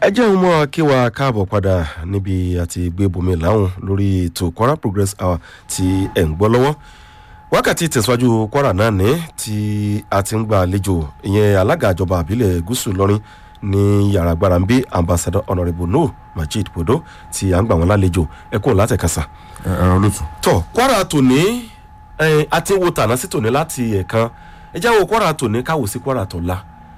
ẹ jẹ́ ìmọ̀ kí wa káàbọ̀ padà níbi àti gbé bomi láwùn lórí ètò kwara progress hour tí ẹ̀ ń gbọ́ lọ́wọ́ wákàtí tẹ̀síwájú kwara náà ní tí a ti ń gba àlejò ìyẹn alága ìjọba àbílẹ̀ gúúsù lọ́rin ní yàrá agbára ń bí ambassador honourable no majid bodo tí à ń gbà wọn lálejò ẹ kúrò látẹ̀kásá. ẹ̀rọ lótú. tọ kwara tòní ẹ àti wo tàná sí tòní láti ẹ̀kan ẹ jáwọ́ kwara tòní káwọ́ sí kwara tọ̀la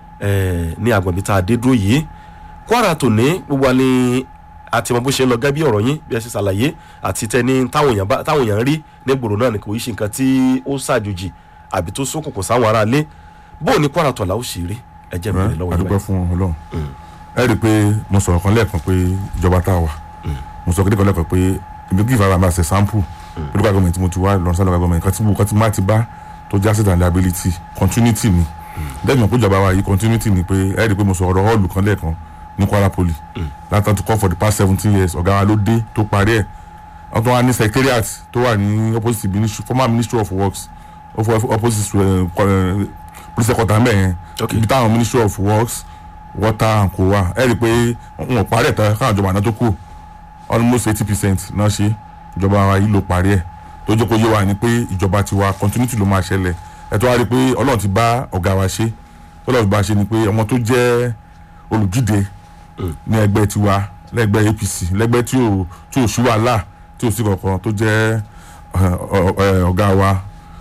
ẹ ní agbọ̀nbí tá a dé dúró yìí kwara tòní gbogbo wa ni àti mọ bó ṣe ń lọ gẹ́gẹ́ bí ọ̀rọ̀ yín bí ẹ ṣe ṣàlàyé àti tẹni táwọn èèyàn bá- táwọn èèyàn rí ní gbòòrò náà ni kò í ṣe nǹkan tí ó ṣàjòjì àbí tó ṣókùnkùn sáwọn aráalé bó o ní kwara tọ̀la ó ṣe rí ẹ jẹ́ mi lọ́wọ́ adúpẹ́ yín fún ọlọ́run ẹ rí i pé mo sọ̀rọ̀ kan lẹ́ẹ̀kan pé ìjọba tá a wà mo sọ kékeré lẹ́ẹ̀kan pé èmi kì í fara mi àṣẹ sample pé local government tí mo ti wá lọ sí local government kan tí mo kan tí má ti bá tó jẹ́ asset and liability continuity ni lẹ́yìn pé ìjọba wa yìí continuity ni pé ẹ rí i pé mo sọ̀rọ̀ hall kan lẹ́ẹ̀kan ní kwara poly látàn tó kọ́ for the past seventeen years ọ̀gá wa ló dé tó parí ẹ̀ wọ́n tún wá ní secretariat tó wà ní opposite ministry former ministry of works of- opposite uh, uh, police headquarters mẹ́yẹn Okay. ibi táwọn ministry of works water and co wa ẹ rí i pé wọn ò parí ẹ̀ tán káwọn ìjọba àná tó kù almost eighty percent náà ṣe ìjọba wa yìí ló parí ẹ̀ tó jẹ́ kó yé wa ni pé ìjọba tiwa continuity ló máa ṣẹlẹ̀ ẹ tó wá rí i pé ọlọ́run ti bá ọ̀gá wa ṣe ọlọ́run ti bá a ṣe ni pé ọmọ tó jẹ́ olùdíje ní ẹgbẹ́ tiwa lẹ́gbẹ́ apc lẹ́gbẹ́ tí ò tí ò sí wàhálà tí ò sí kankan tó jẹ́ ẹ, ọ- ẹ, ọ̀gá wa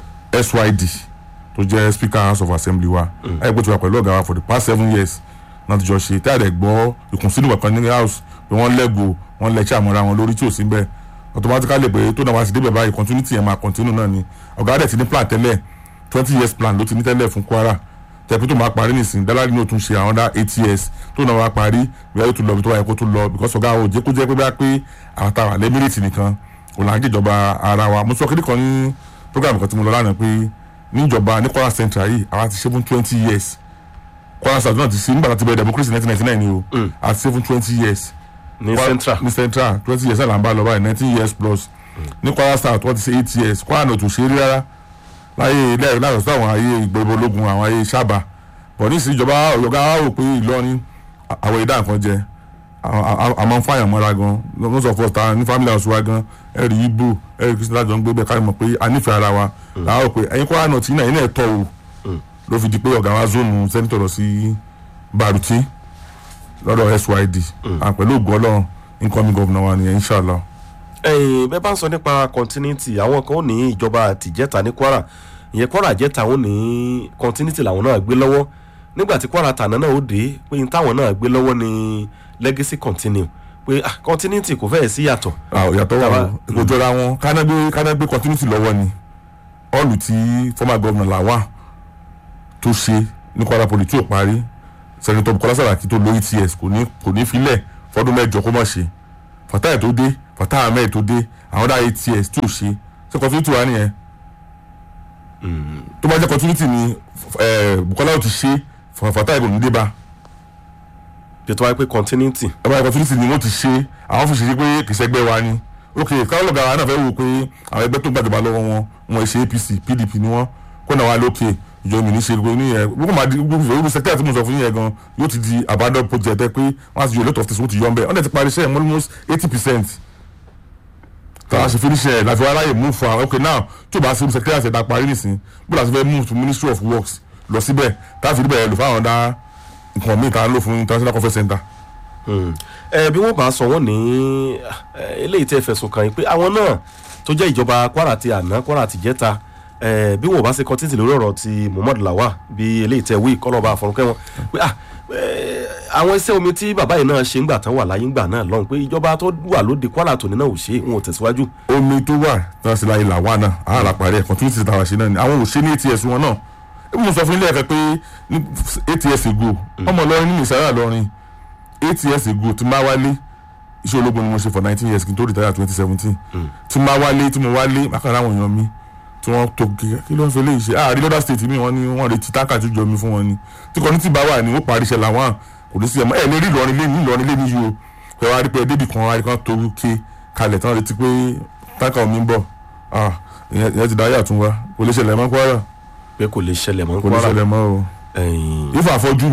syd tó jẹ́ speaker house of assembly wa ẹ̀ gbọ́dọ̀ wà pẹ̀lú ọ̀gá wa for the past seven years náà ti jọ ṣe tí a dẹ̀ gbọ́ ìkùnsínú kankan ní house pé wọ́n lẹ́gò wọ́n lẹ́ṣẹ́ àmọ́ra wọn lórí tí ò sí bẹ́ẹ̀ automatically pé tó náà wá sí débẹ̀ báyìí continuity yẹn máa continue náà ni ọ̀gá dẹ̀ ti ní plan tẹ́lẹ̀ twenty years plan ló ti ní tẹ́lẹ̀ fún kwara tẹ̀pẹ́ tó máa parí nìsín dálárì ní o tún ṣe àwọn dá eight years tó náà wá parí bí wọ́n tún lọ bí tó wáyé kó tún lọ because ọ̀gá ò jẹ́ kó jẹ́ pé bá pé àwọn táwọn lẹ́mírìtì nìkan kò là ń jẹ́jọba ara wa mo sọ kéde kan ní program kan tí mo lọ lánàá pé níjọba ní kwara central yìí àwa ti ṣe fún twenty years kwara south náà ti ṣe nígbà tá a ti bẹ̀rẹ̀ democracy nineteen ninety nine ni o àti ṣe fún twenty years ní Kwara- central ní central twenty years náà là ń bá lọ báyìí nineteen years plus ní kwara south wọ́n ti ṣe eight years kwara náà ò tún ṣe é rí rárá láyé ilé láti sọ àwọn ayé ìgbòho ológun àwọn ayé sábà bọ̀ ní ìsìn ìjọba ọ̀gá wa rò pé ìlọrin à- àwọn ìdá nǹkan jẹ àmọ́ ń fàyàn mọ́ra gan lọ́sọ̀ sọ fọ́ta ní family house wa gan ẹ̀rì ibo ẹ̀rì kristu lájọ ń gbé bẹ́ẹ̀ káyọ̀ mọ̀ pé a nífẹ̀ẹ́ ara wa làwọn rò pé ẹ̀yin kwara náà tí náà ẹ̀yin náà tọ̀ o ló fi di pé ọ̀gá wa zónù sẹ́nitọ̀ lọ sí baruti lọ́dọ̀ syd à pẹ̀lú ògùn ọlọ́run incoming governor wa nìyẹn inshallah. ẹ̀yin bẹ́ẹ̀ bá ń sọ nípa continuity àwọn kan ó ní ìjọba àtìjẹ́ta ní kwara ìyẹn kwara jẹ́ta ó ní continuity làwọn náà gbé lọ́wọ́ nígbà tí kwara tàná náà ó dé pé n táwọn náà gbé lọ́wọ́ ní legacy continue pé ah, continuity kò fẹ́ẹ̀ sí yàtọ̀ Ah, yàtọ̀ wà Tàbá- o kò jọra wọn kánágbé kánágbé continuity lọ́wọ́ ni ọ̀lù tí former governor làwà tó ṣe ní kwara poli tí ò parí senator bukola saraki tó lo ets kò ní kò ní filẹ̀ fọdún mẹ́jọ kó má ṣe fatai tó dé fatai ahmed tó dé àwọn dá ets tí ò ṣe ṣe continuity wà nìyẹn tó bá jẹ́ continuity ni eh, bukola ò ti ṣe fatai kò ní dé bá bí tó wáyé pé continuity ẹ̀rọ opportunity ni wọ́n ti ṣe àwọn fi ṣe pé kì í ṣẹgbẹ́ wa ni ok káwọn ọ̀gá wa náà fẹ́ wò pé àwọn ẹgbẹ́ tó ń gbàjọba lọ́wọ́ wọn wọn ṣe apc pdp ni wọ́n kó náà wá lókè ìjọba mi ní ṣe gbogbo níyẹn gbogbo máa di gbogbo ìlú sẹkítà tí mo sọ fún yín yẹn gan yóò ti di abandon project ẹ pé wọ́n á ti yọ lot of things wọ́n ti yọ ọ́ bẹ́ẹ̀ wọ́n dẹ̀ ti parí iṣẹ́ yẹn almost eighty percent táwa ṣe finish ẹ̀ láti wá ráyè move for ok now tí o bá ṣe secretariat ẹ̀dá parí nìsín bó la ṣe fẹ́ move to ministry of works lọ síbẹ̀ táà fi níbẹ̀ lò fáwọn dá nǹkan míì tá a lò fún international conference center ẹ bí wọ́n bá sọ wọ́n ní ẹ, eléyìí tẹ́ fẹ̀sùn kàn yín pé àwọn náà tó jẹ́ ìjọba kwara ti àná kwara ti jẹ́ta ẹ, bí wọ́n bá ṣe continuity lórí ọ̀rọ̀ ti muhammad lawa bí eléyìí tẹ́ wí kọ́lọ́ba àfọ̀rúnkẹ́ wọn pé ah, ẹ, àwọn iṣẹ́ omi tí bàbá yìí náà ṣe ń gbà tán wà láyé ń gbà náà lọ́hùn pé ìjọba tó wà lóde kwara tòní náà ò ṣe é wọn ò tẹ̀síwájú. omi tó wà tí wọ́n ṣe láyé làwọn náà àwọn àlàparí ẹ̀ continuity tàwa ṣe náà ni àwọn ò ṣe ní ats wọn náà ebi mo sọ fún ilé ẹ̀kẹ́ pé ní ats ago ọmọ lọrin ní ìsára lọrin ats ago tí máa wálé iṣẹ́ ológun ni mo ṣe for nineteen years kí n tó retire twenty seventeen tí máa wálé tí mo wálé mákàrà àwọn èèyàn mi tí wọ́n tó kí kí ló ń fi léyìí ṣe àárín lọ́dà state mi wọ́n ní wọ́n retí táǹkà tó jọ mi fún wọn ni tí community bá wà ní ó parí iṣẹ́ làwọn kò ní sí ẹ̀mọ́ ẹ̀ lè rí ìlọrin lé ní ìlọrin lé ní yìí o pé wàá rí pé débì kan wàá rí kan tó ké kalẹ̀ tán retí pé táǹkà omi ń bọ̀ ah ìyẹn ìyẹn ti dáyé àtúnwá kò lè ṣẹlẹ̀ mọ́ kwara pé kò lè ṣẹlẹ̀ mọ́ kò lè kwara ṣẹlẹ̀ mọ́ o ẹ̀yìn ifá àfọ́jú mi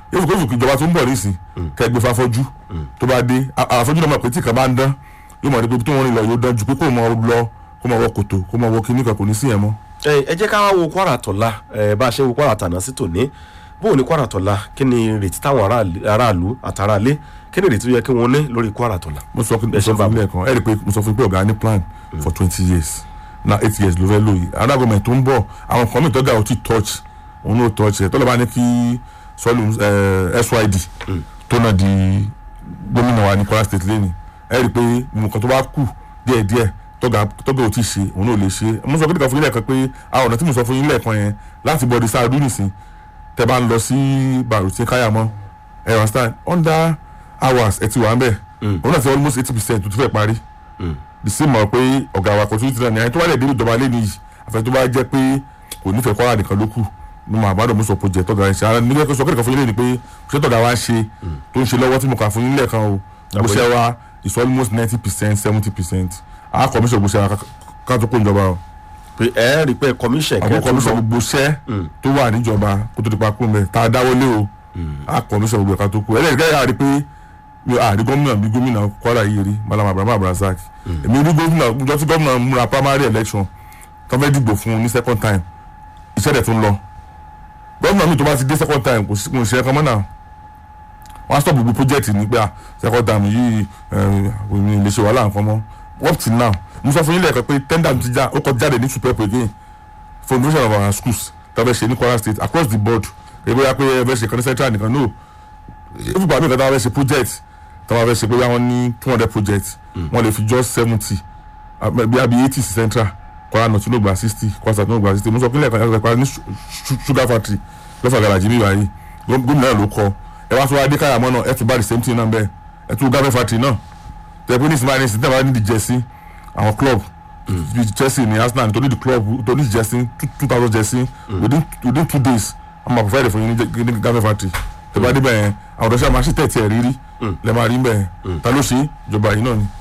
yóò fi kó ìjọba tó ń bọ̀ nísìn kẹgbẹ́ fáfọ́jú tó bá dé a- àfọ́jú náà mọ̀ pé tí kan bá ń dán yóò mọ̀ ní pé tó wọ́n rìn lọ yóò dán ju pé kó mọ̀ lọ kó mọ̀ wọ kòtò kó mọ̀ wọ kíní kan kò ní sí yẹn mọ́. ẹ ẹ jẹ́ ká wá wo kwara tọ̀la ẹ bá a ṣe wo kwara tàná sí tòní bóun ní kwara tọ̀la kí ni ìrètí táwọn aráàlú- aráàlú àtàràlé kí ni ìrètí tó yẹ kí wọ́n ní lórí kwara tọ̀la. mo sọ fún Ẹ ṣe mo sọ fún ilé ẹ̀kan ẹ rí i pé mo sọ fún pé ọ̀gá ní plan for twenty years na eight years ló fẹ́ lò yìí àwọn gọ́ọ̀mẹ̀ tó ń bọ̀ àwọn kan mìíràn tọ́gà ò tí touch òun náà touch ẹ̀ tọ́lọ́ bá ní kí sọ́ọ̀lù syd tó náà di gómìnà wa ní kwara state lẹ́nu ẹ rí i pé nǹkan tó bá kù díẹ̀díẹ̀ tọ́gà tọ́gà ò tí ṣe òun náà ò lè ṣe mo sọ fún ilé ẹ̀kan pé àwọn ọ̀nà tí mo sọ fún ilé ẹ̀kan yẹn láti bọ̀ di sáà dún nìsín tẹ bá ń lọ sí bàrùtí káyàmọ́ ẹ understand under hours ẹ ti wà ń bẹ̀ òun náà ti almost eighty percent tó ti fẹ́ parí the same mọ̀ pé ọ̀gá wa kọ̀tún ti náà ní àyè tó wà lè dé ìjọba lé nìyí àfẹ́ tó bá jẹ́ pé kò nífẹ̀ẹ́ kọ́ra nìkan ló kù ní mo àbádọ́ mo sọ project tọ́gà ẹ̀ ṣe ara nígbà tó sọ kẹ́kọ̀ọ́ fún yín lé ni pé ṣé tọ́gà wa ń ṣe tó ń ṣe lọ́wọ́ tí mo kà fún yín lẹ́ẹ̀kan o gbèsè wa is almost ninety percent seventy percent àá commission gbèsè wa ká tó kó ìjọba o pé ẹ rí i pé commission àwọn commission gbogbo iṣẹ́ tó wà níjọba kó tó di pa kú mẹ́ tá a dáwọ́lé o àá commission gbogbo ẹ̀ka tó kù ẹlẹ́rìí yà rí pé mi ò àrí gómìnà bí gómìnà Kwara yìí rí Malam Abraham Abdulrasaq èmi rí gómìnà ìjọ tí gómìnà múra primary election tó fẹ́ dìgbò fún un ní second time iṣẹ́ rẹ̀ tún lọ gómìnà mi tó bá ti dé second time kò sí kò sí ẹ̀kan mọ́ náà wọ́n á stop gbogbo project ní pé ah second time yìí èmi lè ṣe wàhálà nǹkan mọ́ up till now mo sọ fún yín lẹ́ẹ̀kan pé tender ti já ó kọ jáde ní super again for innovation of our schools tó fẹ́ ṣe ní Kwara state across the board èmi yà pé ẹ fẹ́ ṣe kan ní central nìkan no if ìgbà mi kan tó wá fẹ́ ṣe project tó wá fẹ́ ṣe pé wọ́n ní two hundred project wọ́n lè fi just seventy bí a bí eighty sí central Kwara north ló gba sixty Kwara south ló gba sixty mo sọ pé lẹ́ẹ̀kan ẹ̀ka ní su- su- sugar factory lọ́fà garaji mi wáyé gómìnà náà ló kọ ẹ wá tó wá dé káyàmọ́ náà ẹ tún bá the same thing náà bẹ́ẹ̀ ẹ tún garment factory náà tẹ pé ní sinmi àìní sinmi àìní di jersey àwọn club bíi Chelsea ní Arsenal nítorí di club tó ní jersey two thousand jersey within within two days wọ́n máa provide fún yín ní ní garment factory tẹ bá dé bẹ́ẹ̀ àwọn ọ̀dọ́sẹ́ àmọ́ àṣìtẹ̀ tiẹ̀ rírí lẹ́ máa rí bẹ́ẹ̀ ta ló ṣe ìjọba yìí náà ni.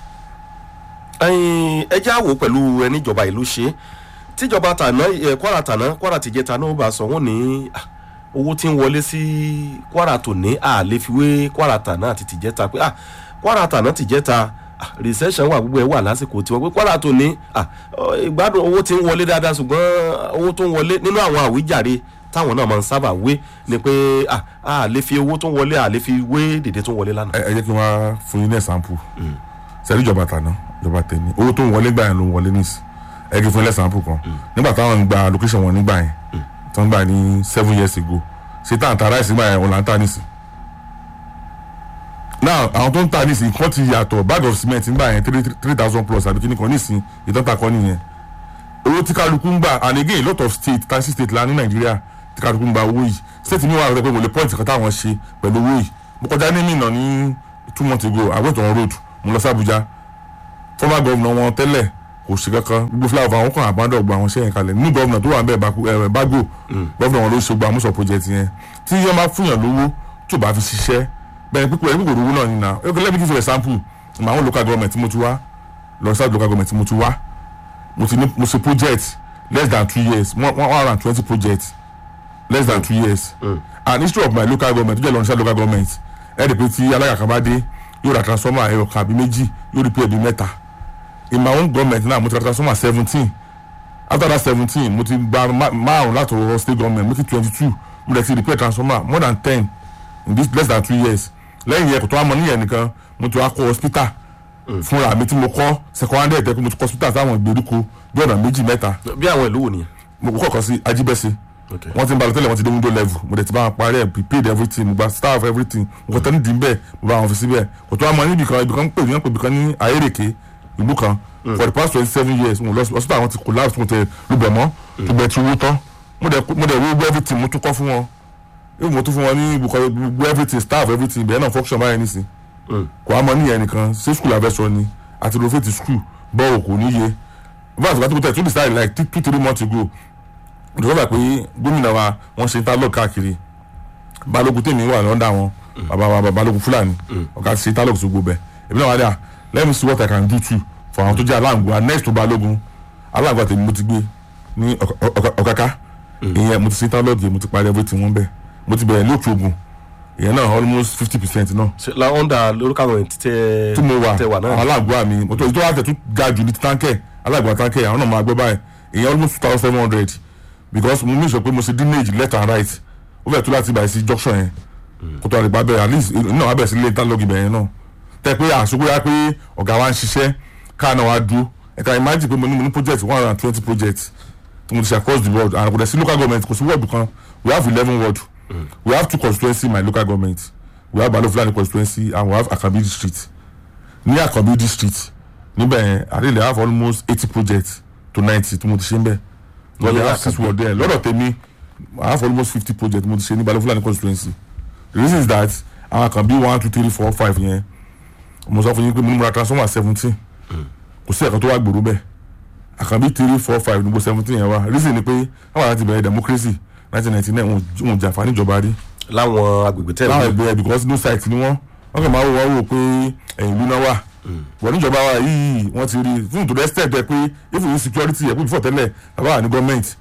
ẹyin ẹjẹ àwò pẹ̀lú ẹníjọba ìlú ṣe tíjọba tàná ẹ kwara tàná kwara tìjẹ tàná ó bá sọ wọn ní ah, owó tí ń wọlé sí kwara tòní à lè fi wé kwara tàná àti tìjẹ ta pé ah, kwara tàná tìjẹ ta ah, recession wà gbogbo ẹ wà lásìkò tiwọn pé kwara tòní ah, ọ, ìgbádùn owó tí ń wọlé dáadáa ṣùgbọ́n owó tó ń wọlé nínú àwọn àwíjàre táwọn náà máa ń sábà wé ni pé ah, a lè fi owó tó ń wọlé à lè fi wé dèdè tó ń wọlé lánàá. ẹ ẹ jẹ́ kí n wá fún yín ní ẹ̀sánpù sẹ́rí ìjọba tàná ìjọba tẹ̀mí owó tó ń wọlé gbà yẹn ló ń wọlé nísì ẹ kí n fún yín lẹ́sánpù kan nígbà táwọn ń gba location wọn nígbà yẹn tó ń gbà ní seven years ago ṣé tá à ń ta ráìsì nígbà yẹn òun là ń ta nísì now àwọn tó ń ta nísì nǹkan ti yàtọ̀ bag of cement nígbà yẹn three three thousand plus àbí kíní kan nísì ìtọ́ta kọ́ nìyẹn owó tí kálukú ń gbà and again lot of state taxi state la ní nàìjíríà tí kálukú ń gba owó yìí state mi wà rẹ pé mo lè point kan táwọn ṣe pẹ̀lú owó yìí mo kọjá ní mìíràn ní two months ago I went on road mo lọ sí Abuja former governor wọn tẹ́lẹ̀ kò sí kankan gbogbo fúláwọ̀ àwọn kan àbádọ́ gba àwọn iṣẹ́ yẹn kalẹ̀ ní governor tó wà ń bẹ̀ Bago governor wọn ló ṣe gba àmúṣọ project yẹn tí yẹn máa fún yàn lówó tó bá fi ṣiṣẹ́ bẹ́ẹ̀ pípẹ́ pípẹ́ òrówó náà nínú okay let me give you example ìmọ̀ àwọn local government tí mo ti wá lọ sí local government tí mo ti wá mo ti ní mo ṣe project less than two years one one hundred and twenty projects less than two years and history of my local government tó jẹ́ lọ́nà local government ẹ̀ dẹ̀ pé tí alága kan bá dé yóò ra transformer ẹ̀rọ kan àbí méjì yóò rí pé ẹ̀bí mẹ́ta in my own government náà mo ti ra transformer seventeen after that seventeen mo ti gba ma- márùn láti ọwọ́ state government mo ti twenty two mo dẹ̀ ti repair transformer more than ten in this less than two years lẹ́yìn yẹn kò tó wá mọ níyẹn nìkan mo ti wá kọ́ hospital fúnra mi tí mo kọ́ second hand ẹ̀tẹ́ mo ti kọ́ hospital sáwọn ìgbèríko bí ọ̀nà méjì mẹ́ta bí àwọn ìlú wò nìyẹn. mo kọ́kọ́ sí Ajíbẹ́sí Okay. wọ́n ti ń balẹ̀ tẹ́lẹ̀ wọ́n ti dé window level mo dẹ̀ ti bá wọn parí ẹ̀ prepaid everything mo gba staff everything mo kọ́ tẹ́ni dì í bẹ́ẹ̀ mo bá wọn fi síbẹ̀ kò tó wá mọ níbi kan ibi kan ń pè ní pè ibi kan ní ayérèké ìlú kan for the past twenty seven years mo lọ sí hospital àwọn ti collapse mo tẹ lùbẹ̀ mọ́ lùbẹ̀ ti wú tán mo dẹ̀ mo dẹ̀ wú gbọ́ everything mo tún kọ́ fún wọn even mo tún fún wọn ní ibùkọ́ gbogbo everything staff everything bẹ́ẹ̀ náà function báyìí nísìn kò wá mọ níyẹn nìkan ṣé school abẹ́sọ ni àti lọ́fẹ̀ẹ́ school bọ́ọ̀ kò níye báyìí àti kátó tẹ̀ tún decide like two two three months ago ìjọba pé gómìnà wa wọ́n ṣe interlock káàkiri balógun tèmi wà lọ́ndà wọn bàbá wa bàbá balógun fúlàní ọ̀gá ti ṣe interlock tó gbogbo ẹ̀ èmi náà wà dà let me see what i can do too for àwọn tó jẹ́ aláǹgbá and next to balógun aláǹgbá tèmi mo ti gbé ní Ọ̀k- Ọ̀k- ọ̀káká ìyẹn mo ti ṣe interlock yẹn mo ti parí everything wọn bẹ́ẹ̀ mo ti bẹ̀rẹ̀ lóòtú ogun ìyẹn náà almost fifty percent náà Ṣé la under lórúkọ àwọn ètí tẹ tí mo wà tẹ wà àwọn náà aláàgbọ́ mi mo tó ìtọ́ àtẹ̀ tún ga jù ní táǹkẹ̀ aláàgbọ́ táǹkẹ̀ àwọn náà máa gbọ́ báyìí ìyẹn almost two thousand seven hundred because mo make sure pé mo ṣe drainage left and right ó fẹ́ tó láti bàyìí sí junction yẹn kó tó àdìgbà bẹ̀rẹ̀ at least náà wà bẹ̀rẹ̀ sí ilé ìtàlọ́gì bẹ̀rẹ̀ náà tẹ́ pé àṣùkú yá pé ọ̀gá wa ń ṣiṣẹ́ káà náà wá dúró ẹ̀ka imagine pé mo ní mo ní project one hundred and twenty projects tí mo ti ṣe across the world and kò dẹ̀ sí local government kò sí ward kan we have eleven ward we have two constituency in my local government we have Balo Fulani constituency and we have Akabi district ní Akabi district níbẹ̀ yẹn àdéhùn have almost eighty projects to ninety tí mo ti ṣe ń bẹ̀ lọ́dọ̀ Ní have six Akabi. ward there lọ́dọ̀ tèmi I have almost fifty projects mo ti ṣe ní Balo Fulani constituency the reason is that àwọn Akabi one two three four five yẹn mo sọ fún yín pé mo ní mo ra transformer seventeen kò sí ẹ̀kan tó wà gbòòrò bẹ́ẹ̀ Akabi three four five níbo seventeen yẹn wá reason ni pé àwọn àti bẹ̀rẹ̀ democracy nineteen ninety nine wọn ò jàǹfààní ìjọba rí láwọn agbègbè tẹ láwọn ẹgbẹ́ because no site ni wọ́n wọ́n kàn máa wò wọ́n wò pé ẹ̀yìn ìlú náà wà wọ́n níjọba wa yìí wọ́n ti rí fún to the extent ẹ pé if you security ẹ̀ pé before tẹ́lẹ̀ bàbá wà ní gọ́ọ̀mẹ̀ntì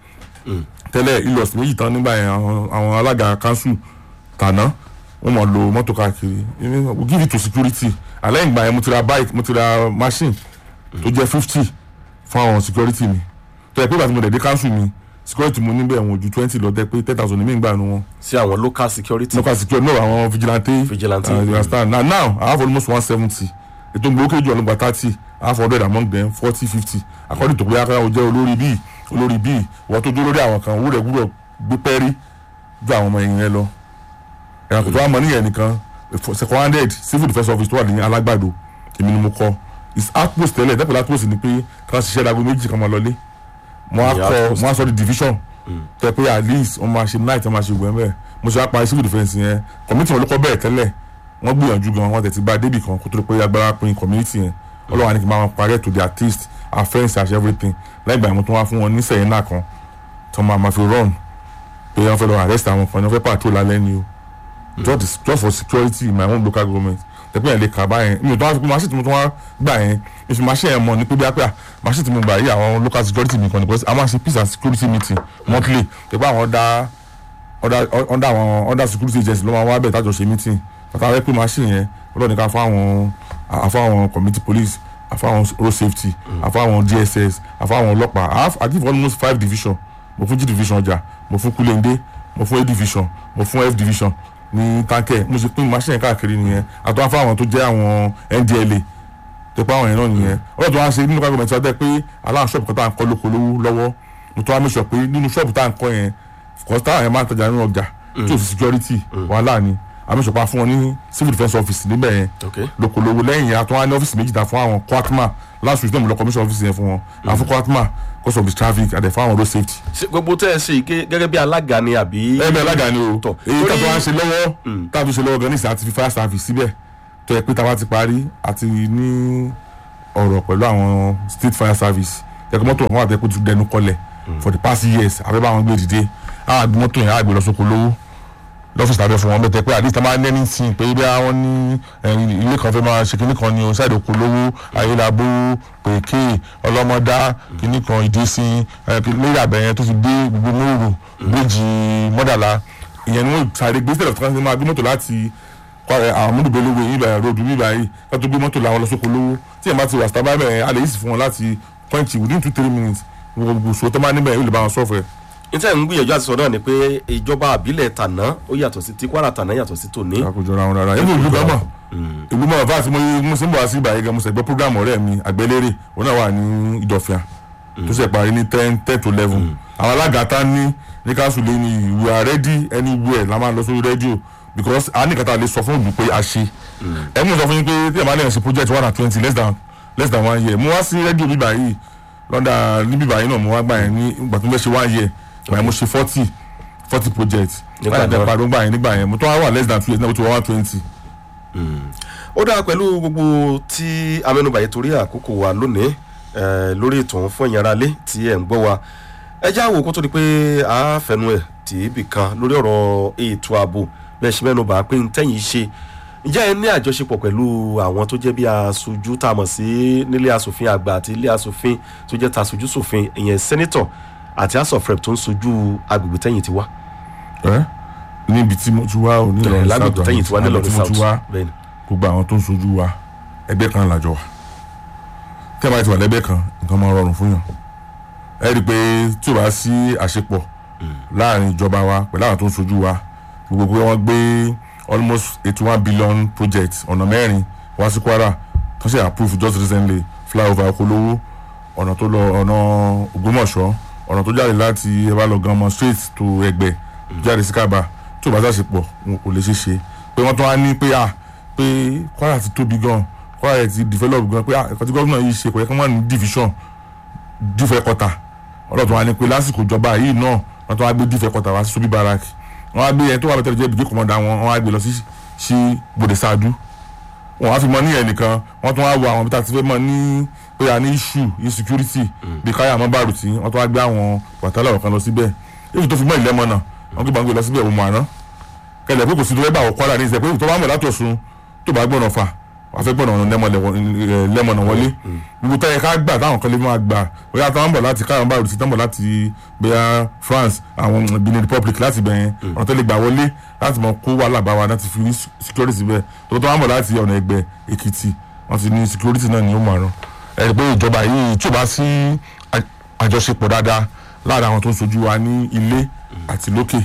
tẹ́lẹ̀ ilos méjì tán nígbà yẹn àwọn àwọn alága council tàná wọ́n mọ̀ lo mọ́tò káàkiri we give it to security àlẹ́ ìgbà yẹn mo ti ra bike mo ti ra machine tó jẹ́ fifty fún àwọn security mi tó yẹ pé ìgbà tí mo dẹ̀ dé council mi security mo níbẹ̀ wọn ò ju twenty lọ tẹ́ pé ten thousand mi ń gbà nu wọn sí àwọn local security local security no àwọn vigilante Vigilante. uh, you understand now now i have almost one seventy ètò ìgbòkè jù ọlọgbà thirty i have hundred among them forty fifty according to bóyá káyọ̀ jẹ́ olórí bíi olórí bíi wọ́n tó dó lórí àwọn kan owó rẹ̀ gbúdọ̀ gbé pẹ́rí ju àwọn ọmọ ẹ̀yìn rẹ lọ ẹ̀rọ kò tó wà mọ́ níyẹn nìkan second handed civil defence office tó wà ní alágbàdo èmi ni mo kọ́ is outpost tẹ́lẹ̀ dẹ́pẹ̀lẹ́ outpost ni pé kí wọ́n ṣiṣẹ́ dago méjì kan máa lọlé mo á Ní kọ́ outpost. mo á sọ di division tẹ pé at least wọ́n máa ṣe night wọ́n máa ṣe gbẹ̀mẹ̀ bẹ́ẹ̀ mo ṣe wá parí civil defence yẹn community wọn ló kọ́ bẹ́ẹ̀ tẹ́lẹ̀ wọ́n gbìyànjú gan wọ́n tẹ̀sí bá débì kan kó tó lè pé agbára pin community yẹn ọlọ́wà ní kí n máa parí ẹ̀ to their taste our friends and everything lẹ́yìn ìgbà yẹn mo tún wá fún wọn ní sẹ́yìn náà kan tó máa ma fi run pé wọ́n fẹ́ lọ arrest àwọn kan ní wọ́n fẹ́ patrol lálẹ́ ni o just just for security in my own local government tẹ̀pẹ́ yẹn lè kà báyẹn mi ò tó wá fi pé machine tí mo tún wá gbà yẹn ìfi machine yẹn mọ̀ ní pé bí apẹ́ à machine tí mo gbà yìí àwọn local security mi kan ní because a máa ṣe peace and security meeting monthly tẹ̀pẹ́ àwọn ọ̀dà ọ̀dà ọ̀dà àwọn ọ̀dà security agency ló máa wá bẹ̀ tájọ ṣe meeting bàtà rẹ pé machine yẹn ọlọ́ọ̀ni ká fáwọn àfáwọn community police àfáwọn road safety àfáwọn dss àfáwọn ọlọ́pàá I have I give almost five division mo fún g division ọjà mo fún kulende mo fún a division mo fún f division ní tankẹ mo ṣe pín machine káàkiri nìyẹn àtọ́ àfáwọn tó jẹ́ àwọn ndla tó pa àwọn yẹn náà nìyẹn ọlọ́dún tó wá ṣe nínú kágbọ̀mẹ̀tì wá dẹ́ pé aláwọn ṣọ́ọ̀bù kan tá à ń kọ́ lóko lówó lọ́wọ́ mo tó wá mẹ́sọ̀ pé nínú ṣọ́ọ̀bù tá à ń kọ́ yẹn kọ́sí táwọn yẹn máa ń tajà nínú ọjà tí ò sí security wàhálà ni àmẹ́sọ̀ pa fún wọn ní civil defence office níbẹ̀ yẹn okay lóko lówó lẹ́yìn yẹn àtúwá ní ọ́fíìsì méjì ta fún àwọn kwatma last week náà mo lọ commission office yẹn fún wọn àfún kwatma because of the traffic àdẹ fún àwọn road safety. Ṣé gbogbo tẹ́ ẹ ṣe yìí gẹ́- gẹ́gẹ́ bí alága ni àbí. ẹ bẹ alága ni o Tọ̀. èyí Torí- tàbí wọn ṣe lọ́wọ́ tàbí ṣe lọ́wọ́ gan ní ìsìn àti fi fire service síbẹ̀ tó yẹ pé tá a bá ti parí àti ní ọ̀rọ̀ pẹ̀lú àwọn state fire service yẹ kó mọ́tò wọn àti ẹ̀kọ́ ti dẹnu kọlẹ̀ for the past years àbẹ́ bá wọn gbé dìde á gbé mọ́tò yẹn á gbé lọ sóko lówó lọ́fíìsì tàbí fún wọn bẹ́ẹ̀ tẹ́ pé àdìsí tá máa ń nẹ́ni sí i pé bí àwọn ní ẹ̀yìn ilé kan fẹ́ máa ṣe kinní kan ní o ṣáìdì oko lówó ayélabó pèké ọlọ́mọdá kinní kan ìdísìn lórí àbẹ̀yẹn tó fi dé gbogbo mòrò méjì mọ́dàlá ìyẹn ni wọ́n sáré gbé sílẹ̀ fún máa gbé mọ́tò láti àwọn múdùbẹ́lówó yìí bẹ̀rẹ̀ ròdù bíbá yìí ká tó gbé mọ́tò làwọn lọ sóko lówó tí ẹ̀ bá ti wà sábà bẹ̀rẹ̀ a lè yí sí fún wọn láti point within two three minutes gbogbo sọ tó máa níbẹ̀ yóò lè bá wọn sọ̀fẹ̀ níta ń gbìyànjú àti sọ náà ni pé ìjọba àbílẹ̀ tàná ó yàtọ̀ sí ti Kwara tàná yàtọ̀ sí tòní. àkójọra wọn rárá ibo ìlú gánmọ ìlú mọ ọba àti mo ṣe ń bọ̀ wá sí ìbàyẹ̀ gan mo ṣe gbọ́ program ọ̀rẹ́ mi àgbélérè òun náà wà ní ìdọ̀fìà tó ṣe parí ní ten ten to eleven àwọn alága tá ní ní káṣù lé ní we are ready anywhere la máa lọ sórí rédíò because a ní kàtà lè sọ fún òbí pé a ṣe ẹ mú sọ fún yín pé tí ẹ máa lẹ́yìn sí project one and twenty less than less than one year mo wá sí rédíò bíbá yìí lọ́dà ní bíbá yìí náà mo wá gbà yẹn ní ìgbà tó ń bẹ́ ṣe one year ìgbà yẹn mo ṣe forty forty project Nígbà láti náà. ẹ̀ parí nígbà yẹn nígbà yẹn mo tó wá wà less than two years náà mo ti wá one twenty. ó dáa pẹ̀lú gbogbo tí amẹ́nubà yìí torí àkókò wa lónìí eh, lórí ètò ọ̀hún fún ẹ̀yin aráalé tí ẹ̀ ń gbọ́ wa ẹ já wò kó tó di pé a fẹnu ẹ̀ tì í bì kan lórí ọ̀rọ̀ ètò ààbò bẹ́ẹ̀ ṣe mẹ́nubà pé ń tẹ̀yìn ṣe ǹjẹ́ ẹ ní àjọṣepọ̀ pẹ̀lú àwọn tó jẹ́ bí aṣojú tá a mọ̀ sí nílé asòfin àgbà àti ilé asòfin tó jẹ́ ta aṣojú ṣòfin ìyẹn sẹ́nítọ̀ àti house of rep tó ń sojú agbègbè tẹ̀yìn ti wá. ẹ níbi tí mo ti wá ò ní ẹ̀ Ìlọrin lágbègbè South tẹ́yìn tí wọ́n ní àgbègbè lọ́rin tí mo ti south wá bẹ́ẹ̀ ni gbogbo àwọn tó ń sojú wa ẹgbẹ́ kan làjọ wa tí a bá ti wà lẹ́gbẹ́ kan nǹkan máa rọrùn fún yàn ẹ rí i pé tí o bá sí àṣepọ̀ láàrin ìjọba wa pẹ̀lú àwọn tó ń sojú wa gbogbo pé wọ́n gbé almost eighty one billion project ọ̀nà mẹ́rin wá sí Kwara tó ṣe approve just recently flyover Okolowo ọ̀nà tó lọ ọ̀nà Ògbómọ̀ṣọ́ ọ̀nà tó jáde láti ẹ bá lọ gan ọmọ straight to Ẹ̀gbẹ́ jáde sí Kábà tí o bá ṣàṣepọ̀ wọn kò lè ṣeé ṣe pé wọ́n tún wá ní pé à pé Kwara ti tóbi gan Kwara ti develop gan pé à ẹ̀kọ́ tí gómìnà yìí ṣe kò yẹ kí wọ́n ní division dífẹ́ kọta ọlọ́tún wa ní pé lásìkò ìjọba yìí náà wọ́n tún wá gbé dífẹ́ kọta wá sí Sobi Barrack wọ́n wá gbé ẹni tó wà bẹ́tẹ̀ jẹ́ ibùdó kọ̀mọ́dà wọn wọ́n wá gbé lọ sí sí Bòdè Sáàdú wọ́n wá fi mọ ní ẹ̀ nìkan wọ́n tún wá wo àwọn bí tá a ti fẹ́ mọ ní pé a ní issue insecurity bí káyà mọ́ bàrù tí wọ́n tún wá gbé àwọn bàtálà ọ̀kan lọ síbẹ̀ èyí tó fi mọ́ ìlẹ́mọ̀ náà wọ́n gbé gbàgbé lọ síbẹ̀ òun àná kẹlẹ̀ pé kò sí tó fẹ́ bá wọ Kwara ní ìṣẹ́ pé tó bá mọ̀ látọ̀sùn tó bá gbọ́nà fà wàá fẹ́ gbọ́nà lẹ́mọ̀nà wọlé gbogbo táyẹ ká gbà táwọn kan lè máa gbà bóyá táwọn bọ̀ láti káyọ̀ báyọ̀ sí táwọn bọ̀ láti bóyá France àwọn Benin Republic láti bẹ̀yẹn ọ̀nà tó lè gbà wọlé láti mọ̀ kó wàhálà bá wa láti fi rí security bẹ́ẹ̀ tó tó wọ́n bọ̀ láti ọ̀nà ẹgbẹ́ Èkìtì wọ́n ti ní security náà ní ó márùn ẹ̀ pé ìjọba yìí tí ò bá sí àjọṣepọ̀ dáadáa láàrin àwọn tó ń sojú wa ní ilé àti lókè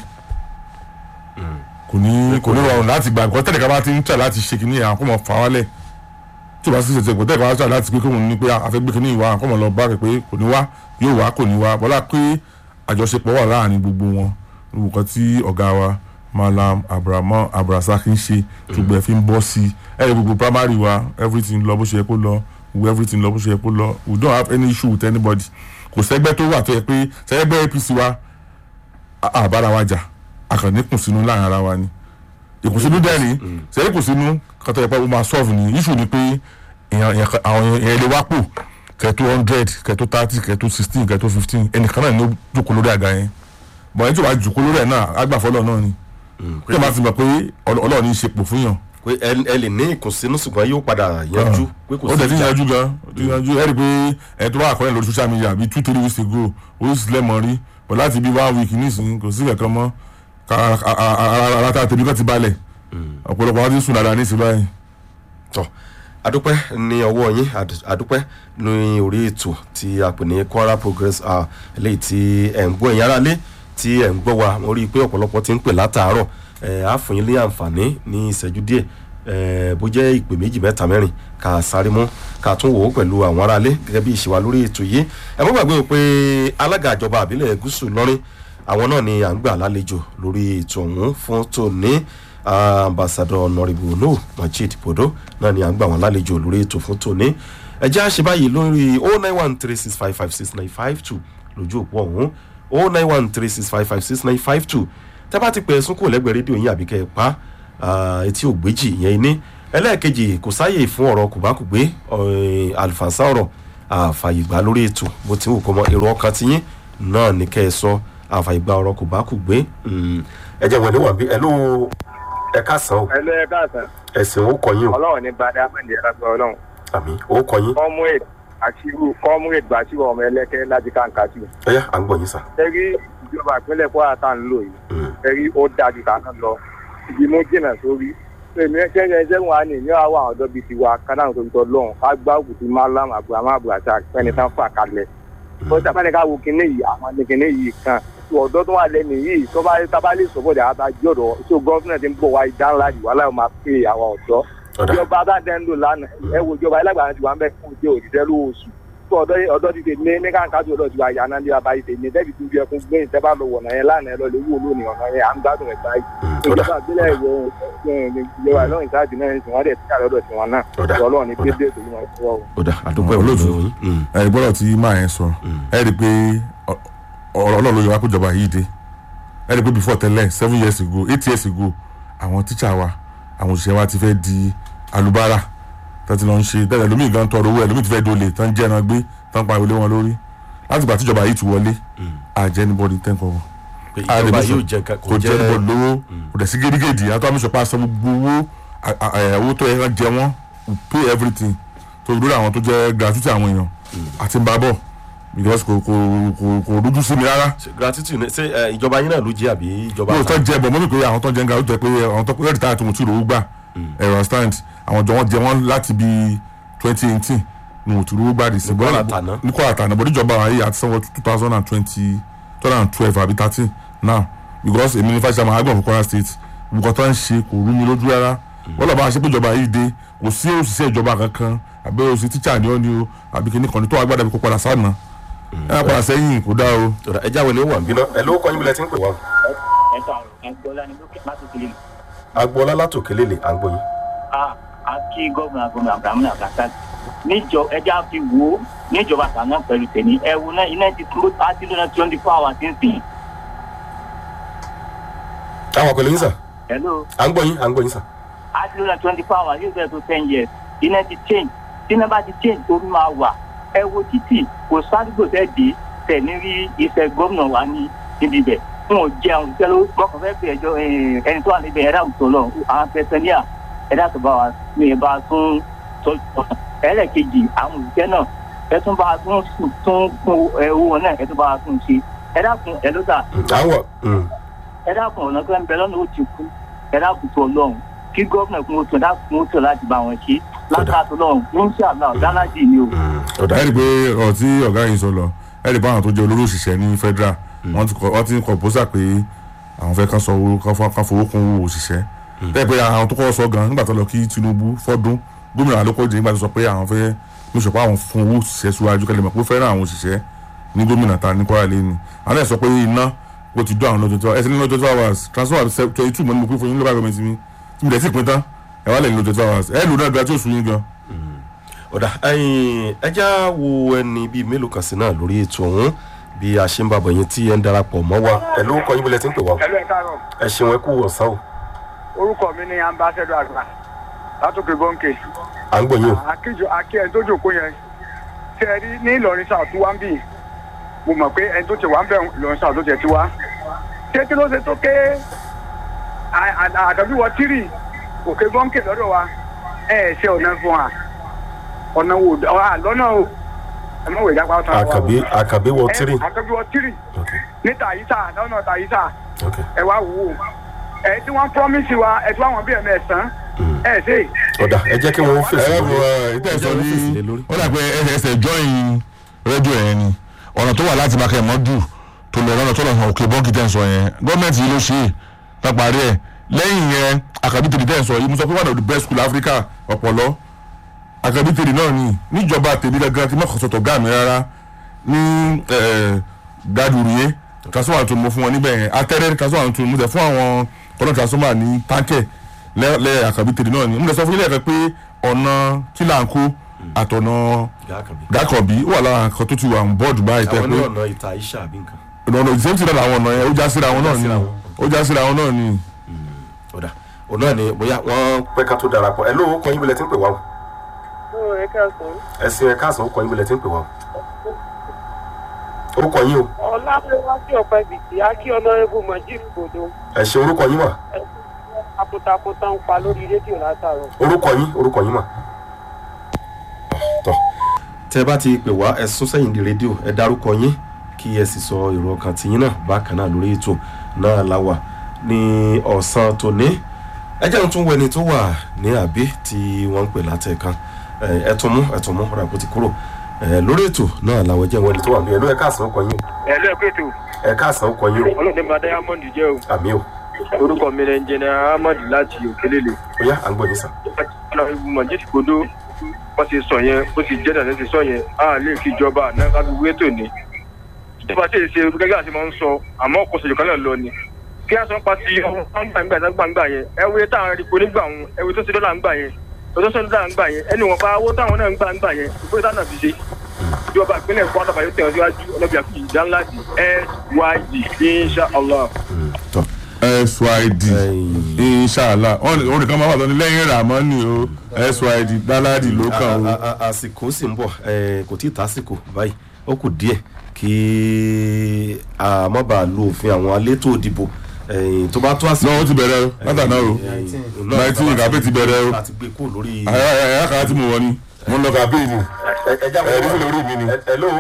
kò ní kò ní rọrùn láti gbà nǹkan tẹ́lẹ̀ ká bá ti ń tẹ̀ láti ṣe kínní àwọn kò mọ̀ fà wálẹ̀ tí o bá sì ṣètò ìpò tẹ́lẹ̀ ká bá tẹ̀ láti pé kóun ní pé a fẹ́ gbé kínní ìwà kò mọ̀ lọ bá rẹ̀ pé kò ní wá yóò wá kò ní wá bọ́lá pé àjọṣepọ̀ wà láàrin gbogbo wọn nǹkan tí ọ̀gá wa Malam Abrahamu Abrasaki ń ṣe ṣùgbọ́n ẹ fi ń bọ́ sí i ẹ ẹ gbogbo primary wa everything lọ bó ṣe yẹ kó lọ wo everything lọ bó ṣe yẹ kó lọ we don't have any issue with anybody kò sẹ́gbẹ́ tó wà tó yẹ pé sẹ́gbẹ́ APC wa àbára wa jà àkànní kùnsínú láàrin ara wa ni ìkùnsínú dẹ́ni sẹ́yìn kùnsínú kàtà ìpa ó máa solve ni issue ni pé àwọn èèyàn lè wá pò kẹ́tó hundred kẹ́tó thirty kẹ́tó sixteen kẹ́tó fifteen ẹnìkan náà ni ó jókòó lórí àga yẹn bọ̀ ẹni tí ó bá jókòó lórí ẹ̀ náà agbàfọ́lọ́ náà ni kí ẹ máa ti mọ̀ pé ọlọ́ọ̀ ní í ṣe pò fún yàn. pé ẹ lè ní ìkùnsínú ṣùgbọ́n yóò padà yanjú pé kò ó sí tẹ̀ tí ìjà yanjú gan ó ti yanjú ẹ rí i pé ẹ tó bá àkọọ́lẹ̀ lórí social media bíi two three weeks ago ó sì lẹ́mọ̀ rí but láti bí one week nísìnyí kò sí kankan mọ́ ara ta tèmi kan ti balẹ̀ ọ̀pọ̀lọpọ̀ wọn ti sùn dáadáa ní ìsìn báyìí. tọ adúpẹ́ ní ọwọ́ yín ad- adúpẹ́ ní orí ètò tí a pè ní Kwara Progress ah, eléyìí tí ẹ̀ ń gbọ́ ẹ̀yin aráalé tí ẹ̀ ń gbọ́ wa mo rí i pé ọ̀pọ̀lọpọ̀ ti ń pè látàárọ̀ ẹ̀ á fún yín ní àǹfààní ní ìṣẹ́jú díẹ̀ ẹ̀ bó jẹ́ ìpè méjì mẹ́ta mẹ́rin ká sáré mú ká tún wò ó pẹ̀lú àwọn aráalé gẹ́gẹ́ bí ìṣèwà lórí ètò yìí ẹ̀ mọ́ gbàgbé o pé alága ìjọba àbílẹ̀ gúúsù lọ́rin àwọn náà ni à ń gbà lálejò lórí ètò ọ̀hún fún tòní ambassadọ nọrìbù no majid bodo náà ni à ń gbà wọn lálejò lórí ètò fún tòní ẹ jẹ́ àṣẹ báyìí lórí o nine one three six five five six nine five two lójú òpó ọ̀hún o nine one three six five five six nine five two tẹ́ bá ti pẹ̀ ẹ̀sùn kò lẹ́gbẹ̀ẹ́ rédíò yín àbíkẹ́ ẹ̀ pa ah, etí ògbéjì ìyẹn ní ẹlẹ́ẹ̀kejì kò sáyè fún ọ̀rọ̀ kùbákùgbé eh, àlùfànṣá ọ̀rọ̀ àfàyègbà lórí ètò bó ti wù kọ́ mọ́ èrò ọkàn tiyín náà ní kẹ́ ẹ sọ àfàyègbà ọ̀rọ̀ kùbákùgbé ẹ jẹ́ wọlé wà bí ẹ ló ẹ káàsán o ẹlẹ́ káàsán ẹ̀sìn ó kọyìn o ọlọ́run ní bàdá mẹ́ndé ẹ̀rọ ọlọ́run àmì ó kọyìn comrade àṣírù comrade bàṣírù ọmọ ẹlẹ́kẹ́ láti kàǹkàtì. ẹ̀yà à ń gbọ́ yín sà. ẹ̀rí ìjọba ìpínlẹ̀ kwara tá à ń lò yìí Mm. ẹ̀rí ó dájú tàná lọ ibi mú jìnnà sórí èmi ṣẹ́yìn ẹ̀ṣẹ́ wa ní ìní àwọn àwọn ọ̀dọ́ bíi tiwa kánà tó ń tọ́ lọ́hùn ká gbá òkùtì malam abraham abdulrasaq fẹ́ni tán fà kalẹ̀ ó sábà ní ká wo kinní yìí àwọn ní kinní yìí kan tó ọ̀dọ́ tó wà lẹ́nu yìí tó bá tábà lè sọ́bọ̀ dẹ̀ àtàjọ́ ọ̀dọ́ tó gọ́fìnà ti ń bọ̀ wá ìdánlá yìí wàhálà yóò máa pè àwọn ọ̀dọ́ ọ̀dà ìjọba adáńdẹ́ńdò lánàá ẹ wo ìjọba ẹlẹ́gbàá ti wà ń bẹ fún ìjẹ òṣìṣẹ́ lóṣù tó ọ̀dọ́ ọ̀dọ́ ti tè ní ní káńkájú ọ̀dọ́ ti wà yà náà ní bàbá yìí tè ní dẹ́bi tó bí ẹkún gbé ìtẹ́ bá lọ wọ̀nà yẹn lánàá ẹ lọ lè wú olóòní ọ̀nà yẹn à ń gbádùn ẹ̀ báyìí ọ̀dà ìjọba àbílẹ̀ ìwọ ìjọba lọ́rùn ìsáàdì náà ìsìn wọ́n dẹ̀ tí àlọ́dọ̀ tí wọn náà Ọ̀dà. ọlọ́run ní dédé tó yín ọ̀ṣọ́ ọ̀dà àdúpẹ́ Olóòtú. olóòtú yín. ẹ gbọ́dọ̀ tí máa yẹn sọ ẹ rí i pé ọ- ọ̀rọ̀ ọlọ́run ló yẹ wá kó ìjọba yìí dé ẹ rí i pé before tẹ́lẹ̀ seven years ago eight years ago àwọn tíṣà wa àwọn òṣìṣẹ́ wa ti fẹ́ di alubára tẹ́tí lọ ń ṣe tẹ́lẹ̀ lómi gan tọrọ owó ẹ̀ lómi ti fẹ́ dolè tán jẹ́ ẹran gbé tán pa ìwọlé wọn lórí láti gbà tíjọba yìí ti wọlé àjẹ́ anybody ten kọ́bọ̀ pé ìjọba yóò jẹ nǹkan kò jẹ́ anybody lówó kò dẹ̀ sí gédégédé àti àwọn ìṣọ̀pá aṣọ gbogbo owó à- à- à- owó tó yẹ kán jẹ wọ́n we pay everything tó lórí àwọn tó jẹ́ gratuity àwọn èèyàn àti ń bá bọ̀ because kò kò kò kò rújú sí mi rárá Ṣé gratitude ní- ṣé ẹ, ìjọba yín náà ló jẹ́ àbí ìjọba yóò tán jẹ bọ̀ mọ́mí pé àwọn tó ń jẹ ń ga ó jẹ pé àwọn tó rẹ́ẹ̀dì táyà tó mo ti rò ó gbà ẹ̀rọ stand àwọn jọ wọ́n jẹ wọ́n láti bí twenty eighteen ni mo ti rò ó gbà dì sí Kwara tàná. ní Kwara tàná bọ̀ níjọba àwọn yìí àti sanwó two thousand and twenty two thousand and twelve àbí thirteen now because èmi ní fàṣà máa gbọ̀n fún Kwara state nǹkan tó ń ṣe kò rú mi lójú rárá wọ́n lọ́ọ́ bá ṣe pé ìjọba yìí dé kò sí òṣìṣẹ́ ìjọba kankan àbí òṣìṣẹ́ tíṣà ni ó ní o àbí kìíní kan ní tó wà gbàdá bí kò padà sáà náà ẹ padà sẹ́yìn kò dá o. Ọ̀dà, ẹ jáwé ni ó wà ń bínú ẹ ló kọ́ yín bí lẹ ti ń pè wá. ẹ̀ka ẹ̀gbọ́lá ni lókè láti fi lè agboola látòkè lélẹ̀ à ń gbọ́ yín. a a kí gómìnà gómìnà abrahamu abdulhassan níjọ ẹja fi wo níjọba àtàná pẹ̀lú tèmi ẹ wo náà iná ti tó a ti lóná twenty four hours ń sìn. àwọn pẹ̀lú yín sà hello à ń gbọ́ yín à ń gbọ́ yín sà. a ti lóná twenty four hours yóò bẹ̀rẹ̀ tó ten years iná ti change tíná bá ti change omi máa wà ẹ wo títì kò sádùgbò tẹ́ dé tẹ̀ ní rí iṣẹ́ gómìnà wa ní níbi ibẹ̀ fún ò jẹun tẹ́lẹ̀ mọ́kàn fẹ́ pè ẹjọ́ ẹni tó wà níbẹ̀ ẹ̀dá àwùjọ lọ àwọn pẹ̀sẹ̀níà ẹ̀dá tó bá wa ní ẹ̀ bá a tún tọ́jú wọn. ẹlẹ́ẹ̀kejì àwọn òṣìṣẹ́ náà ẹ tún bá a tún sùn tún fún ẹ owó wọn náà ẹ tún bá a tún ṣe ẹ dákun ẹ ló dà àwọn ẹ dákun ọ̀nà tó ń bẹ lọ́nà ó ti kú ẹ dákun tó ọlọ́run kí gómìnà kún ó tún ẹ dákun ó tún láti bá wọn ṣe látàtọ̀ lọ́run ní sàlá ọ̀dánlájì ni o. ọ̀dà ẹ rí i pé ọ̀rọ̀ tí ọ̀gá yìí sọ lọ ẹ rí i pé àwọn tó jẹ́ olórí òṣìṣẹ́ ní federal wọ́n ti kọ wọ́n ti ń kọ pósà pé àwọn fẹ́ kán sọ owó kán fọ́- kán fowó kún owó òṣìṣẹ́ bẹ́ẹ̀ pé àwọn tó kọ́ sọ gan nígbà tó lọ kí Tinubu fọ́dún gómìnà Adékọ́jẹ́ nígbà tó sọ pé àwọn fẹ́ ní sọ pé àwọn fún owó òṣìṣẹ́ síwájú kẹlẹ́ mọ̀ pé ó fẹ́ràn àwọn òṣìṣẹ́ ní gómìnà ta ní Kwara lẹ́nu àwọn ẹ̀ sọ pé iná ó ti dún àwọn lọ́jọ́ tó ẹsẹ̀ ní lọ́jọ́ tó hours transfer twenty two mọ́ ní mo pín fún yín local government mi tí mo dẹ̀ sì pín tán ẹ̀ wá lẹ́yìn lọ́jọ́ tó hours ẹ̀ lò náà gba tí ó sùn yín gan ọ̀dà ẹ̀yin ẹja wo ẹni bíi mélòó kan sí náà lórí ètò ọ̀hún bí a ṣe ń bàbọ̀ yín tí ẹ ń darapọ̀ mọ́ wa ẹ ló kọ́ yín bí lẹ ti ń pè wá. ẹlú ẹ káàárọ̀ ẹ ṣeun ẹ kú ọ̀sán o orúkọ mi ni ambassador àgbà látòkè bọ́ǹkè à ń gbọ́ yín o. àkíjọ àkí ẹni tó jòkó yẹn tẹ ẹ rí ní Ìlọrin south tó wá ń bì mo mọ̀ pé ẹni tó ti wá ń bẹ̀ Ìlọrin south tó tiẹ̀ ti wá ṣé kí ló ṣe tó ké àdàbí wọ tírì òkè bọ́ǹkè lọ́dọ̀ wa ẹ ẹ ṣe ọ̀nà fún wa ọ̀nà wo lọ́nà o ẹ mọ̀ wẹ̀ jápa ọ̀tàn àkàbí àkàbí wọ tírì. àkàbí wọ tírì ok ní tàyísà lọ́nà tàyísà ok ẹ wá wò ó ẹ tí wọ́n promise wa ẹ tí wọ́n bí ẹ̀mẹ́sàn ẹ ṣe ọ̀dà ẹ jẹ́ kí wọ́n fèsì ẹ lórí. bọ ìtẹ̀sọ Ẹ jẹ́ wọ́n fèsì lé ní lórí. ó dà pé ẹsẹ̀ join rédíò yẹn ni ọ̀nà tó wà láti bá kẹ́mọ́ dù tó lọ lọ́nà tó lọ hàn òkè bọ́ǹkì tẹ̀ ń sọ yẹn gọ́ọ̀mẹ̀ntì yìí ló ṣe é lápárí ẹ̀ lẹ́yìn yẹn àkàbí tèmi tẹ̀ ń sọ yìí mo sọ pé one of the best school Africa ọ̀pọ̀lọ́ àkàbí tèmi náà ni níjọba tèmi gangan kí mọ̀kàn sọ̀tọ̀ gáàmì rárá ní gàdúrìyé transformer tó mo fún wọn níbẹ̀ yẹn atẹ́rẹ́ transformer tó mo tẹ̀ fún àwọn kọ́nà transformer ní táǹkẹ̀ lẹ́ẹ̀ àkàbí tèmi náà ni mo tẹ̀ sọ fún ilé ẹ̀kọ́ pé ọ̀nà kílàǹkó àtọ̀nà ìyá àkàbí. dákọ̀bí ó wà lára nǹkan tó ti wà ń bọ́ọ̀dù báyìí tẹ́ àwọn pé ní ọ̀nà ìta iṣẹ́ àbí nǹkan. ọ̀nà ìsèǹtì náà làwọn ọ̀nà yẹn ó já síra wọn náà ni síra wọn. ó já síra wọn náà ni. ọ̀dà òun náà ni bóyá wọ́n pẹ́ ká tó darapọ̀ ẹ ló kọ́ yín bí lẹ ti ń pè wá o. ẹ káàsán ẹ sin ẹ káàsán ó kọ́ yín bí lẹ ti ń pè wá o. orúkọ yín o ọlámíwájú ọpẹ bìtì akí ọlọrẹbù mọjì gbòdo ẹ ṣe orúkọ yín mà takuntakun ń pa lórí rédíò látàrọ. orúkọ yín orúkọ yín mà. tọ́ tẹ bá ti pè wá ẹ sún sẹ́yìn di rédíò ẹ dárúkọ yín kí ẹ sì sọ èrò ọkàn tiyín náà bákan náà lórí ètò náà la wà ní ọ̀sán tòní ẹ jẹ́ tún wẹni tó wà ní àbí tí wọ́n ń pè látẹ̀kan ẹ ẹ tún mú ẹ tún mú ọ̀rọ̀ àpò ti kúrò ẹ lórí ètò náà làwọn jẹ́ wẹni tó wà ní ẹ ló ẹ káàsán kọ yín o ẹ ló ẹ pé tó ẹ káàsán kọ yín o ọlọ́dẹ bá diamond jẹ́ o àmì o orúkọ mi rẹ̀ ń jẹ́ ahmad láti òkèlélẹ̀ ó yá à ń gbọ́ yín sàn. ọlọ́run mọ̀jì gbòdo wọ́n ti sọ yẹn ó ti jẹ́ dàdé ti sọ yẹn a lè fi ìjọba àná kábí wétò ni ìjọba tí èyí ṣe gẹ́gẹ́ àti máa ń sọ àmọ́ kò sèjò kan náà lọ ni kí á sọ pa ti gbàngbà gbàngbà yẹn ẹwé táwọn arìnrìn nígbà wọn ẹwé tó ti dọ́là ń gbà yẹn tó tó dọ́là ń gbà yẹn ẹni wọn bá owó táwọn náà ń gbà ń gbà yẹn ìgbé táwọn náà fi ṣe ìjọba ìpínlẹ̀ kwara bàyọ̀ tẹ̀ ọ́ síwájú ọlọ́bì àfi ìdá ńlá di syd insha allah. tọ́ syd inshala wọn nìkan máa wà lọ ní lẹ́yìn ramani o syd dáládì ló kàn o. a- a- àsìkò sì ń bọ̀ ẹ, kò tí ì tásìkò báyìí ó kù díẹ̀ kí a má bàa lo òfin àwọn elétò òdìbò ẹ, tó bá tó àsìkò. náà ó ti bẹ̀rẹ̀ o látàná o nineteen ìkàbé ti bẹ̀rẹ̀ o láti gbé kúrò lórí. àyà àyà kan tí mo wọ ni mo ń lọ kàbé ni ẹ ẹ jáwé ẹ̀rí lórí mi ni. ẹ ló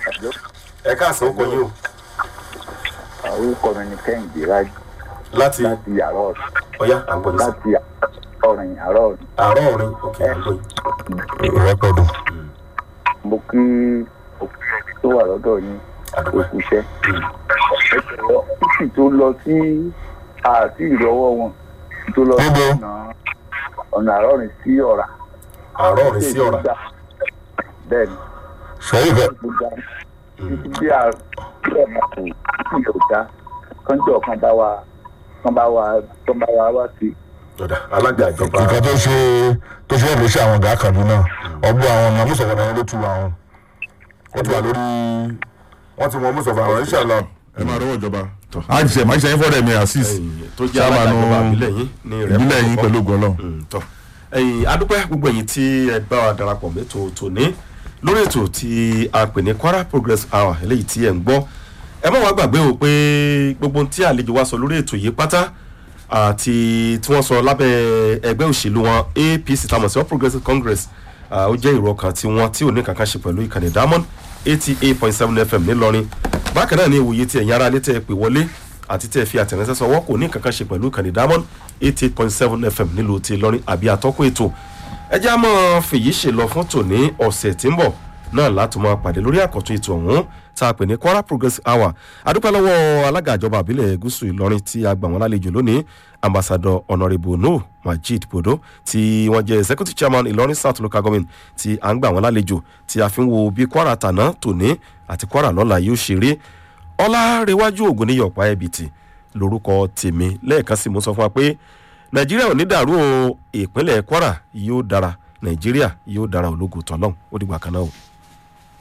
ẹ káàsán ó kọ yín o orúkọ mi ni kẹ́hìndé rájú láti láti yàrá ọ̀rọ̀ ọ̀yá àgbọ̀yìn sí láti ọ̀rìn yàrá ọ̀rìn àárọ̀ ọ̀rin òkè àgbọ̀yìn. ìrẹ́pọ̀dùn. mo kí òkú tó wà lọ́dọ̀ yín àdúgbò òkú iṣẹ́ títì tó lọ sí àti ìrọwọ́ wọn tó lọ sí Níbo? ọ̀nà ọ̀nà àrọ́rìn sí ọ̀rà àárọ̀ ọ̀rin sí ọ̀rà bẹ́ẹ̀ ni sẹ́yìn fẹ́ gbogbo títí bí àrùn ọ̀nà kò tí ò dá kánjọ́ kan bá wa kan bá wa kan bá wa wá sí ọ̀dà alága ìjọba nǹkan tó ṣe tó ṣe èlò sí àwọn ọ̀gá kaduna ọgbọ́n àwọn ọ̀nà mùsọ̀fà náà ló tu àwọn wọ́n ti wà lórí wọ́n ti wọ́n mùsọ̀fà àwọn ìṣàlá ẹ máa rọwọ́ ìjọba a ti ṣe máa ń ṣe yín fọ́dẹ̀ mi asis ẹ̀yìn tó jẹ́ alága ìjọba ìbílẹ̀ yín ní rẹ̀ ìbílẹ̀ yín pẹ̀lú gọlọ́ tọ́ ẹ̀yìn adúpẹ́ gbogbo ẹ̀yìn tí ẹ bá wa darapọ̀ mẹ́tò tòní lórí ètò tí a pè ní kwara progress hour eléyìí tí ẹ̀ ń gbọ́ ẹ má wàá gbàgbé o pé gbogbo ohun tí àlejò wa sọ lórí ètò yìí pátá àti tí wọ́n sọ lábẹ́ ẹgbẹ́ òṣèlú wọn apc tamọ̀ sí all progressive congress ah, ó jẹ́ ìrọ̀ kan tí wọ́n tí ò ní kankan ṣe pẹ̀lú ìkànnì diamond eighty eight point seven fm ńìlọrin bákan náà ní ìwòye tí ẹ̀yin ará létí ẹ pè wọlé àti tí ẹ fi àtẹ̀rẹ́sẹ́ sọ wọ́n kò ní kankan ṣe pẹ̀lú ìkànnì diamond eighty eight point seven fm nílùú ti ìlọrin àbí àtọ́kùn ètò ẹ jẹ́ àmọ́ fèyí ṣe lọ fún tòní ọ̀sẹ̀ tí ń bọ̀ náà láti máa pàdé lórí àkọ́tún ètò ọ̀hún tá a pè ní kwara progress hour adúpẹ́ lọ́wọ́ alága ìjọba àbílẹ̀ gúúsù ìlọrin tí a gbà wọ́n lálejò lónìí ambassador honourable no majid bodo tí wọ́n jẹ́ executive chairman ìlọrin south local government tí a ń gbà wọ́n lálejò tí a fi ń wo bí kwara tàná tòní àti kwara lọ́la yóò ṣe rí ọlárẹ̀wájú ògùn ní yọ̀pá ẹ̀bìtì lórúkọ tèmi lẹ́ẹ̀kan sí mo sọ fún wa pé nàìjíríà ò ní dàrú o ìpínlẹ̀ kwara yóò dára nàìjíríà yóò dára ológun tọ́lọ́hún ó dìgbà kan náà o.